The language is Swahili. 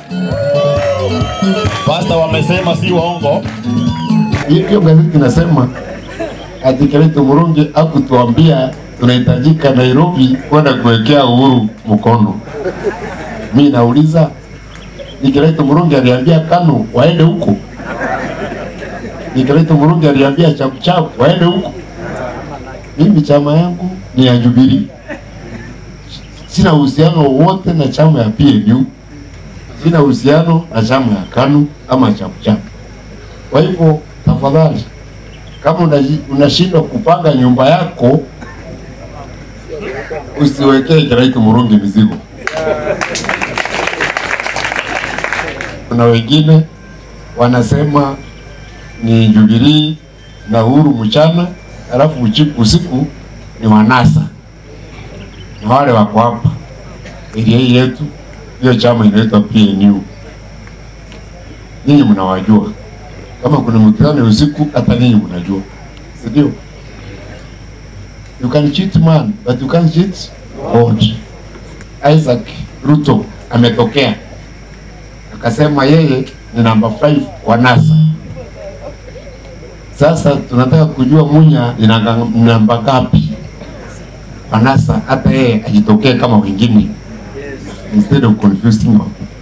Pasta wamesema si waongo. Hiyo gazeti inasema ati Kenneth Murungi hakutuambia tunahitajika Nairobi kwenda kuwekea Uhuru mkono. Mi nauliza ni Kenneth Murungi aliambia KANU waende huko? Ni Kenneth Murungi aliambia Chapchap waende huko? Mimi chama yangu ni ya Jubilee, sina uhusiano wowote na chama ya PNU, sina uhusiano na chama ya KANU ama Chapchap. Kwa hivyo tafadhali, kama unaji- unashindwa kupanga nyumba yako, usiwekee Kenneth Murungi mizigo. Kuna wengine wanasema ni Jubilee na Uhuru mchana, alafu uchiku usiku ni wanasa na wale wako hapa area hii yetu, hiyo chama inaitwa PNU. Ninyi mnawajua kama kuna mkutano ya usiku, hata ninyi mnajua, si ndio? You can cheat man but you can't cheat God. Isaac Ruto ametokea akasema yeye ni namba 5 wa NASA. Sasa tunataka kujua Munya ni nanga- namba ngapi wa NASA, hata yeye ajitokee kama wengine instead of confusing people.